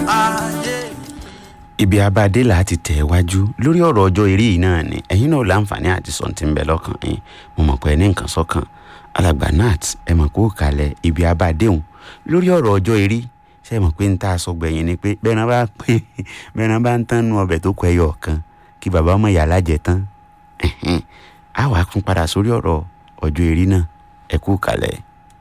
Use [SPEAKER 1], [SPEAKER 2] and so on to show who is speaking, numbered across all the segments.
[SPEAKER 1] ayé
[SPEAKER 2] ibi abadé là á ti tẹ̀ wájú lórí ọ̀rọ̀ ọjọ́ eré yìí náà ni ẹ̀yin náà láǹfààní àti sọ̀ǹtì ń bẹ lọ́kàn yín mo mọ̀ pé ẹ ní nǹkan sọ́kàn alàgbà nat ẹ mọ̀ kó kalẹ̀ ibi abadé hùn lórí ọ̀rọ̀ ọjọ́ eré ṣe é mọ̀ pé ń tá a sọ gbẹ̀yìn ni pé bẹ́ẹ̀ náà bá pé bẹ́ẹ̀ náà bá ń tán nu ọbẹ̀ tó kọ ẹyọ kan kí bàbá ọmọ ìyá alájẹ tán ẹ̀hẹ́n. á wàá tún padà sórí ọ̀rọ̀ ọjọ́ eré náà ẹ kú kalẹ̀.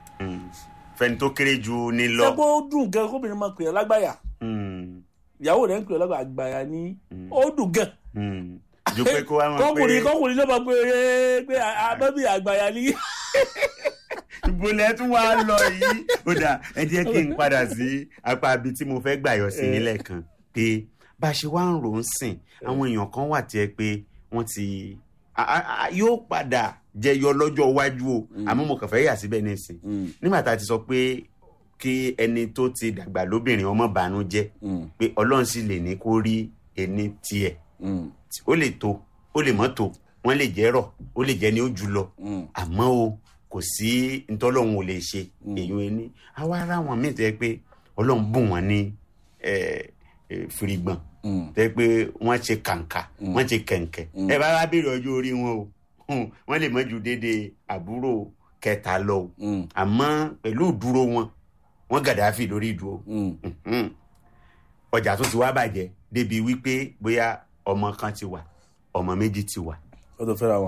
[SPEAKER 2] fẹni tó kéré ju ní
[SPEAKER 3] ṣé kó dùn gan kóbìnrin máa pè é lágbàyà
[SPEAKER 2] Mm,
[SPEAKER 3] ìyàwó rẹ̀ ń pè é lágbàyà àgbàyà ní ó dùn gan
[SPEAKER 2] mm. ju pé kó wá mọ̀ pé
[SPEAKER 3] kọkùnrin kọkùnrin ló máa pè é pé àbẹ́bí àgbàyà ní.
[SPEAKER 2] ìbòlẹ̀ tún wá lọ yìí ó dà ẹ jẹ́ kí n padà sí apá ibi tí mo fẹ́ gbàyọ̀ sí nílẹ̀ kan pé bá a ṣe wá ń rò ó sìn àwọn èèyàn kan wà tí ẹ pé wọ́n ti a- a- a- yóò padà jẹyọ lọ́jọ́ iwájú o àmọ́ mo kàn fẹ́ yà síbẹ̀ nísìn nígbà tá a ti sọ pé kí ẹni tó ti dàgbà lóbìnrin ọmọ bànú jẹ́ pé ọlọ́run sì lè ní kó rí ẹni tiẹ̀ ó lè tó ó lè mọ́ tó wọ́n lè jẹ́ rọ̀ ó lè jẹ́ ní ó jù lọ àmọ́ o kò sí ntọ́lọ́hún ò lè ṣe èyí ẹni àwa ara wọn míì tẹ́ pé ọlọ́run bùn wọn ní eh, eh, fìrìgbọ̀n tẹ́ pé wọ́n ṣe kàǹkà wọ́n ṣe kẹ̀ǹkẹ̀ ẹ bá wá béèrè ọjọ́ orí wọn o Hmm, wọ́n lè mọ́ ju déédéé àbúrò kẹta lọ o àmọ́ pẹ̀lú ìdúró wọn wọ́n gàdáfì lórí ìdúró Mhm. ọjà tó ti wá bàjẹ́ débi wípé bóyá ọmọ kan ti wà ọmọ méjì ti wà
[SPEAKER 3] ó tó fẹ́ra wọn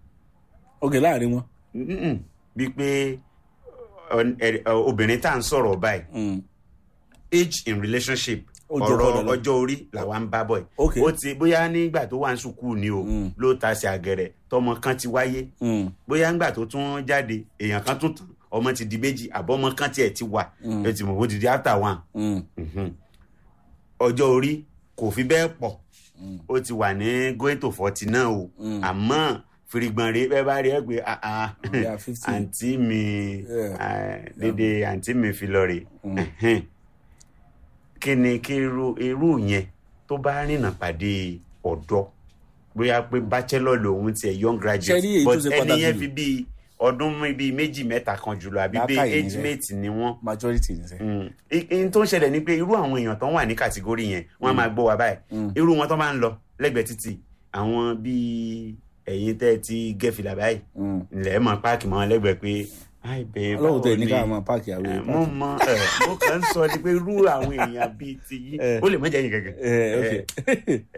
[SPEAKER 3] ok láàrin wọn.
[SPEAKER 2] Mm-mm. bíi pé ọ- ẹ- ọ- obìnrin tá à ń sọ̀rọ̀ báyìí age in relationship
[SPEAKER 3] Ó jọ
[SPEAKER 2] ọ̀rọ̀
[SPEAKER 3] bọ́ọ̀lù lọ.
[SPEAKER 2] ọjọ́ orí làwa ń bá bọ̀ yìí
[SPEAKER 3] Ok.
[SPEAKER 2] ó ti bóyá nígbà tó wà ní sùkúù ni o
[SPEAKER 3] Mm.
[SPEAKER 2] ló ta sí àgẹ̀rẹ̀ tọmọ kan ti wáyé bóyá nígbà tó tún jáde èèyàn kan tún tàn ọmọ ti di méjì àbọ̀mọ kan tiẹ̀ ti wà
[SPEAKER 3] Mm.
[SPEAKER 2] ẹ ti mọ̀ ó ti di after one Mhm. ọjọ́ orí kò fi bẹ́ẹ̀ pọ̀ ó ti wà ní going to forty náà o àmọ́ fìrìgbọ̀n rèé bẹ́ẹ̀ bá rí ẹ pé ah, ah,
[SPEAKER 3] Yeah, 50.
[SPEAKER 2] àǹtí mi
[SPEAKER 3] Yeah.
[SPEAKER 2] ah, dédé àǹtí mi fi lọ rè Ẹ̀hẹ́n. kí ni kí irú irú yẹn tó bá rìnnà pàdé ọ̀dọ́ bóyá pé bachelor lòun tiẹ̀ young
[SPEAKER 3] Ṣé rí
[SPEAKER 2] graduate
[SPEAKER 3] èyí tó
[SPEAKER 2] but
[SPEAKER 3] ṣe
[SPEAKER 2] ẹni
[SPEAKER 3] pàtàkì
[SPEAKER 2] yẹn
[SPEAKER 3] jù?
[SPEAKER 2] fi bíi ọdún bíi méjì mẹ́ta kan jùlọ àbí bíi
[SPEAKER 3] Làákàyè
[SPEAKER 2] age
[SPEAKER 3] ni rẹ̀.
[SPEAKER 2] mate ni wọ́n
[SPEAKER 3] majority ní sẹ́.
[SPEAKER 2] n tó ń ṣẹlẹ̀ ni pé irú àwọn èèyàn tó ń wà ní kàtígórì yẹn wọ́n á máa gbọ́ wa báyìí irú wọn tó máa ń lọ lẹ́gbẹ̀ẹ́ títì àwọn bíi ẹ̀yin tẹ́ ẹ ti gẹ́fìlà báyìí ilẹ̀ mọ̀ páàkì mọ́ lẹ́gbẹ̀ẹ́ pé ai bẹ́ẹ̀
[SPEAKER 3] ọlọ́run tẹ̀ ní ká máa páàkì àwọn
[SPEAKER 2] Eh,
[SPEAKER 3] èèyàn
[SPEAKER 2] mo mọ ẹ mo kàn ń sọ ni pé irú àwọn èèyàn bíi ti yín
[SPEAKER 3] Eh.
[SPEAKER 2] ó lè mọ jẹ́ yín gẹ́gẹ́.
[SPEAKER 3] ẹ ok